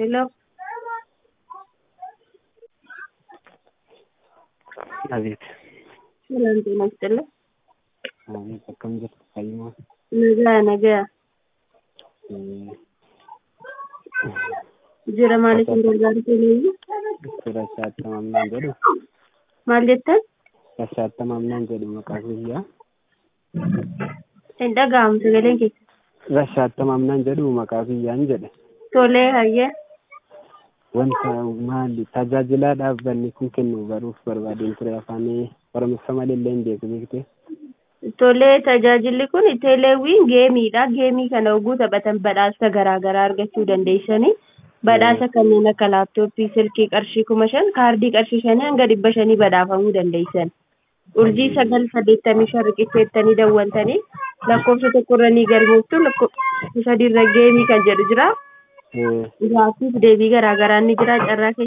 Hello. አቤት ሰላም ጤና ይስጥልኝ። አቤት akkam jirtu fayyuma Nagaa nagaa. Jira maaliif hin gargaaru kennu? rashaattamamnaan jedhu Maal jettan? rashaattamamnaan jedhu maqaa biyyaa Hin dhaga'amu sagaleen keessa. rashaattamamnaan jedhu maqaa biyyaan jedhe Tolee hayyee. wanta maali tajaajilaa dhaabbanni kun kennu baruuf barbaadeen ture afaan oromossa malillee hin beeku beekte Tolee tajaajilli kun teeleewwiin geemiidha. Geemii kana oguu taphatan badhaasa garaa garaa argachuu dandeessanii badhaasa kanneen akka laaptooppii, silkii qarshii kuma shan, kaardii qarshii shanii hanga dhibba shanii badhaafamuu dandeessan. Urjii sagal saddeettamii shan riqicheettanii dawwaltanii lakkoofsa tokkorra ni galmooftu lakkoofsa sadiirra geemii kan jedhu jira. Gaaffiif deebii garaa garaa ni jira carraa keessa